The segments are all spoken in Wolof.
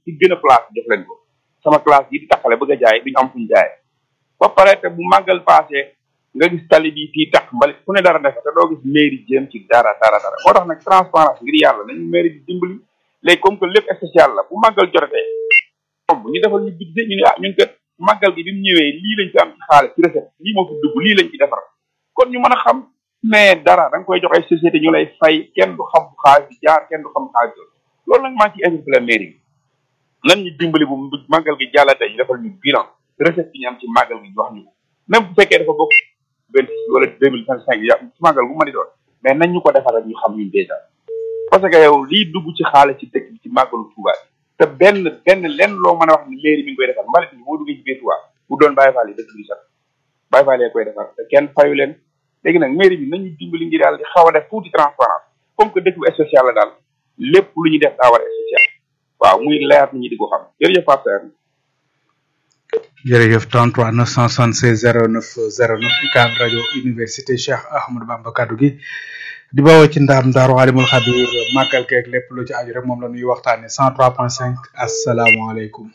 ci gën a place def leen ko sama classe yi di taxale bëgg a jaay duñu am fuñ jaay ba pare te bu màggal passé nga gis tali bi fii tax mbalit fu ne dara def te doo gis mairie jéem ci dara dara dara moo tax nag transparence ngir yàlla nañu mairie bi dimbali léegi comme que lépp spécial la bu màggal jotatee bu ñu defal ñu budget ñu ne ah ñun kat màggal gi bi mu ñëwee lii lañ fi am ci xaalis ci recette lii moo fi dugg lii lañ ci defar kon ñu mën a xam mais dara da nga koy jox ay société ñu lay fay kenn du xam fu xaalis bi jaar kenn du xam xaalis bi loolu nag maa ngi ciy interpellé mairie bi nan ñu dimbali bu màggal gi jàllatee ñu defal ñu bilan recette bi ñu am ci màggal gi wax ñu ko même bu fekkee dafa bokk vingt wala deux mille vingt cinq ya ci màggal bu ma di doon mais nañ ñu ko defaral ñu xam ñun déjà parce que yow lii dugg ci xaalis ci dëkk bi ci màggalu Tuubaa te benn benn lenn loo mën a wax ni mairie mi ngi koy defar mbalit bi boo duggee ci biir Tuubaa bu doon Baye Fall yi dëkk bi sax Baye Fall yi koy defar te kenn fayu leen léegi nag mairie bi nañu dimbali ngir yàlla di xaw a def tuuti transparence comme que dëkk bu spécial la daal lépp lu ñu def daa war a spécial waaw muy leer nit ñi di ko xam jërëjëf Pape Serre jërëjëf 33 976 09 09 UCAB rajo université Cheikh Ahmadou Bamba kaddu gi di bawoo ci ndaam ndaaru alimul xabir màggal keeg lépp lu ci aju rek moom la ñuy waxtaane 103.5 asalaamaaleykum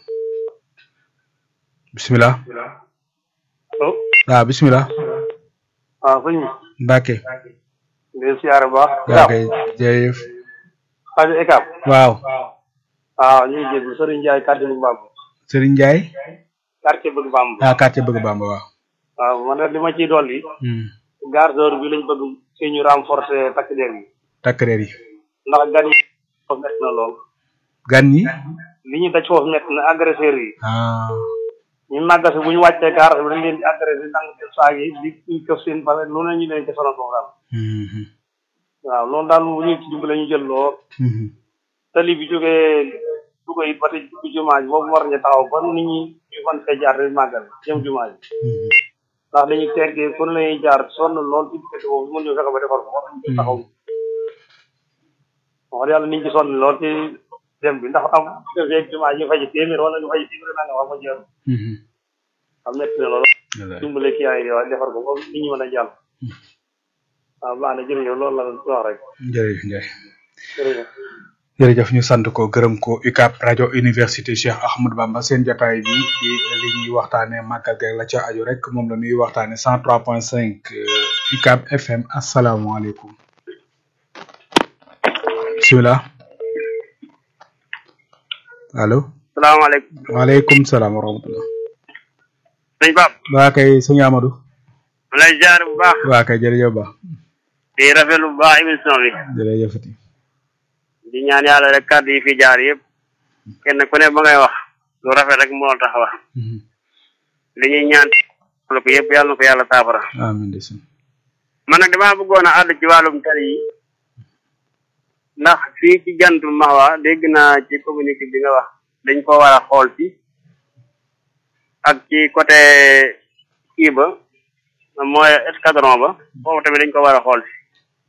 bisimilah allo waaw bisimilah waaw sëñ bi Mbacke di siyaare bu baax yaa kay jërëjëf rajo ECAB waaw waaw ñu ngi jéggu Serigne Ndiaye quartier bëgg Bamba Serigne Ndiaye quartier bëgg Bamba ah quartier bëgg Bamba waaw waaw man nag li ma ciy dolli hmm. gardeur bi lañ bëgg si ñu renforcer takk der yi takk reer yi ndax gan yi foofu métti na lool gan ñi li ñu daj foofu métti na agresseur yi ah ñu màggasi bu ñu wàccee gaar bi dañ leen di agressé dang seen saag yi di ñu këf seen pare lu ne ñu leen ci sonal foofu daal Mhm. waaw loolu daal bu ñu ci dimbale ñu jël lool Mhm. tali bi jógee Louga it ba tey ci jumaa ji boobu war nañu taxaw ba nit ñi ñu mën fee jaar di màggal jëm jumaa ji Mhm. ndax dañuy teggee fu ne lañuy jaar sonn lool ci diggante boobu mën ñu fexe ba defar ko war nañu ci taxaw wax dëgg yàlla nit ñi sonn lool ci dem bi ndax am defee jumaa ji ñu fay ci téeméer wala ñu fay ci téeméer naa nga wax ma jeex Mhm. am metti na lool Wallaay. dimbale kii ay wa defar ko ba nit ñi mën a jàll waaw baax na jërëjëf loolu la wax rek jërëjëf Ndiaye jërëjëf jërëjëf ñu sant ko gërëm ko UCAB rajo université Cheikh Ahmadou Bamba seen jotaay bi di li ñuy waxtaane màggal gi la ca aju rek moom la ñuy waxtaane 103.5 euh, UCAB FM asalaamaaleykum bisimilah allo salaamaaleykum waaleykum salaam wa rahmatullah sëñ Pape waa kay sëñ Amadou ma lay jaar bu baax waa kay jërëjëf ba di rafetlu bu baax émission bi jërëjëfati di ñaan yàlla rek kàddu yi fi jaar yëpp kenn ku ne ba ngay wax lu rafet rek moo tax wax Mhm. li ñuy ñaan lu ko yëpp yàlla na ko yàlla saafara amiin ndeysaan man nag damaa bëggoon a àdd ci wàllum tali yi ndax fii ci jantul maxwa dégg naa ci communiqué bi nga wax dañ ko war a xool ci ak ci côté kii ba mooy escadron ba foofu tamit dañ ko war a xool ci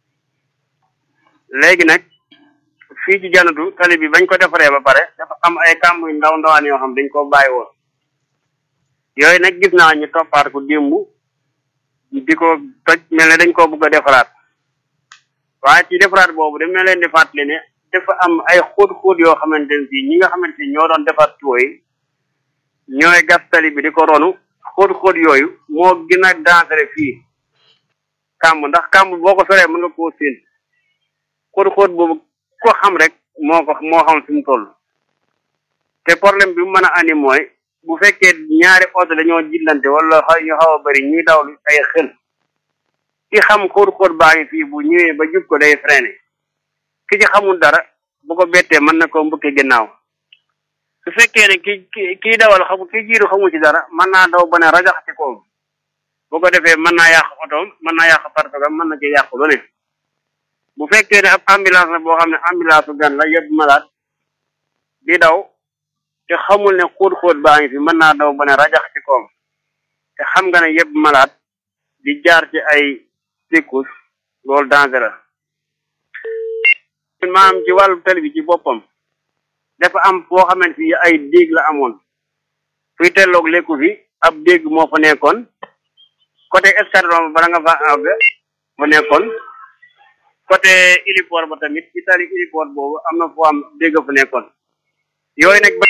léegi nag fii ci janatu tali bi bañ ko defaree ba pare dafa am ay kàmb yu ndaw ndawaan yoo xam dañ ko bàyyi woon yooyu nag gis naa ñu toppaat ko démb di ko toj mel ne dañ koo bëgg a defaraat waaye ci defaraat boobu dama leen di fàttali ne dafa am ay xóot-xóot yoo xamante ne fii ñi nga xamante ni ñoo doon defar tuyau yi ñooy gas tali bi di ko ronu xóot-xóot yooyu moo gën a dangereux fii kàmb ndax kàmb boo ko soree mën nga koo séen xóot-xóot boobu ko xam rek moo ko moo xam fi mu toll te problème bi mu mën a andi mooy bu fekkee ñaari oto dañoo jillante wala xaw ñu xaw a bëri ñuy daw ay xel ki xam xóot-xóot baa ngi fii bu ñëwee ba jub ko day freiné ki ci xamul dara bu ko bettee mën na koo mbëkke ginnaaw su fekkee ne ki ki kii dawal xamu ki jiitu xamu ci dara mën naa daw ba ne rajax ci koom bu ko defee mën naa yàq otoom mën naa yàq partogam mën na ci yàq lu ne bu fekkee ne ab ambulance la boo xam ne ambulance bu gan la yëpp malade di daw te xamul ne xóot-xóot baa ngi fi mën naa daw ba ne rajax ci koom te xam nga ne yëpp malade di jaar ci ay secours loolu danger la maanaam ci wàllu tali bi ci boppam dafa am foo xamante fi ay déeg la amoon fuy telloog lekku fi ab déeg moo fa nekkoon côté escadron ba bala nga fa àgg fa nekkoon côté héliport ba tamit ci tali héliport boobu am na foo am dégg fa nekkoon yooyu nag